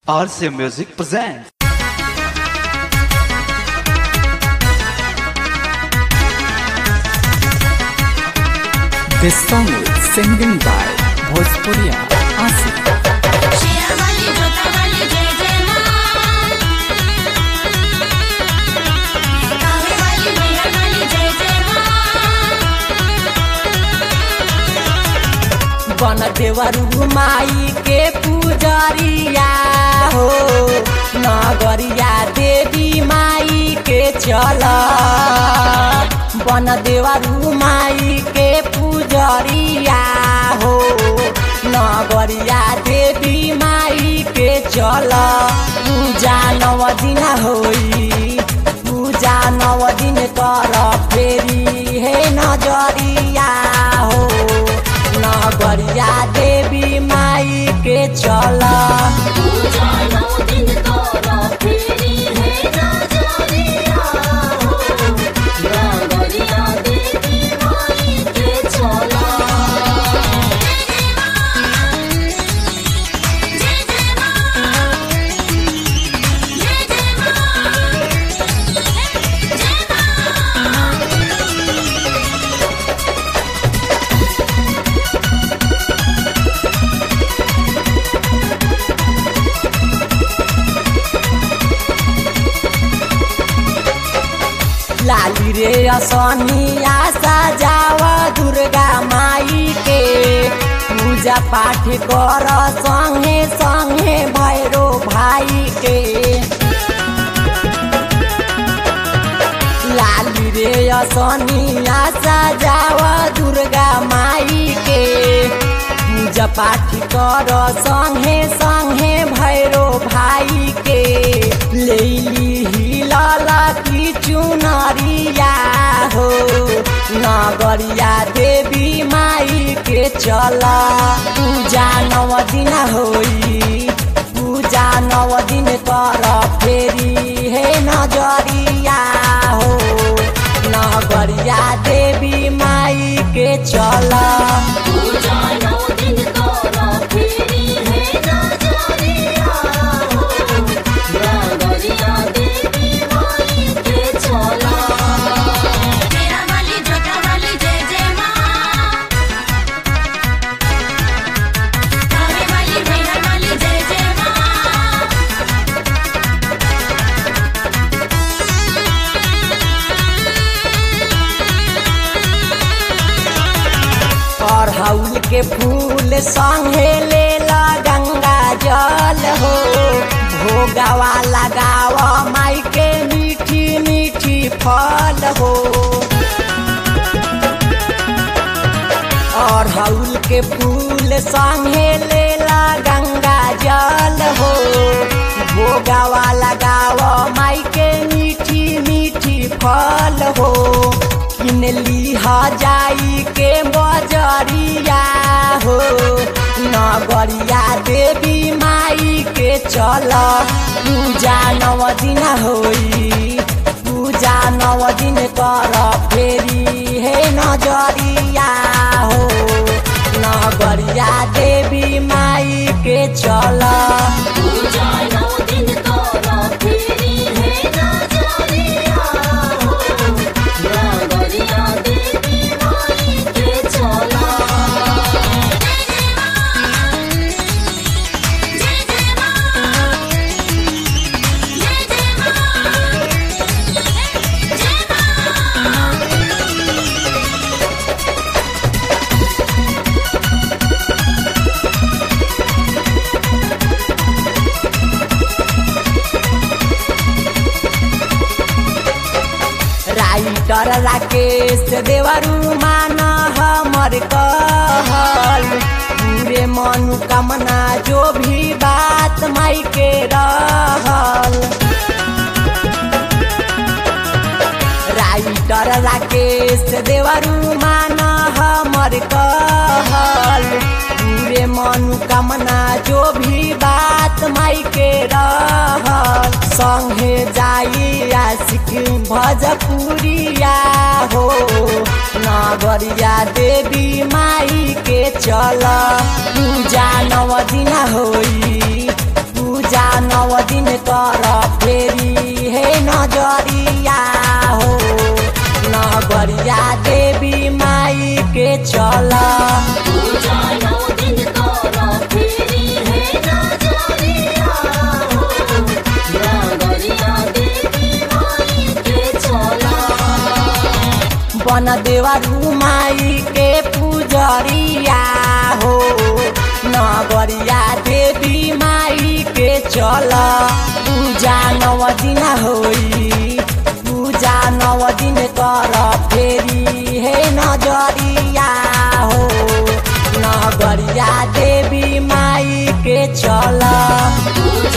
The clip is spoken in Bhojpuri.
RC Music presents. This song is singing by Bhojpuria Asif. Sherawali जोतावाली जय जय माँ कावेवाली मेहरवाली जय जय माँ बन देवरू माई के पुजरिया हो नगरिया देवी माई के चल बन देवरू माई के पुजरिया हो नगरिया देवी माई के चल पूजा नव दिन होई पूजा नव दिन कर फेरी हे नजरिया हो नगरिया देवी माई के चल पूजा नौ दिन तोरा फेरी है नजरिया हो नगरिया देवी माई के चला जय जय माँ जय जय माँ जय माँ लाली रे असनिया सजाव दुर्गा माई के पूजा पाठ कर संगे संगे भैरो भाई के लाली रे असनिया सजाव दुर्गा माई के पूजा पाठ कर संगे संगे भैरो भाई के लेली हिलला की चुनरिया हो नगरिया देवी माई के चल पूजा नव दिन होई पूजा नव दिन कर फेरी हे नजरिया हो नगरिया देवी माई के चल पूजा नौ दिन तोरा फेरी है नजरिया हो नगरिया देवी माई के चला शेरावाली जोतावाली जय जय माँ कावेवाली मेहरवाली जय जय माँ अड़हुल के फूल संगे लेला गंगा जल हो भोगावा लगाव माई के मीठी मीठी फल हो अड़हुल के फूल संगे लेला गंगा जल हो भोगावा लगाव माई के मीठी मीठी फल हो किन लीहा जाई के बजरिया हो नगरिया देवी माई के चल पूजा नव दिन होई पूजा नव दिन कर फेरी हे नजरिया हो नगरिया देवी माई के चल पूजा नौ दिन तोरा फेरी है नजरिया हो नगरिया देवी माई के चला जय जय माँ जय जय माँ जय माँ राइटर राकेश देवरू मान हमर कहल पूरे मनोकामना जो भी बात माई के रहल राइटर राकेश देवरू मान हमर कहल पूरे मनोकामना जो भी बात माई के रहल संगे जाई आशिक भजपुरिया हो नगरिया देवी माई के चल पूजा नव दिन होई पूजा दिन कर फेरी हे नजरिया हो नगरिया देवी माई के चल पूजा नौ दिन तोरा फेरी है नजरिया हो नगरिया देवी माई के चला बन देवा माई के पूजरिया हो नगरिया देवी माई के चल पूजा नव दिन होई पूजा नव दिन कर फेरी हे नजरिया हो नगरिया देवी माई के चल पूजा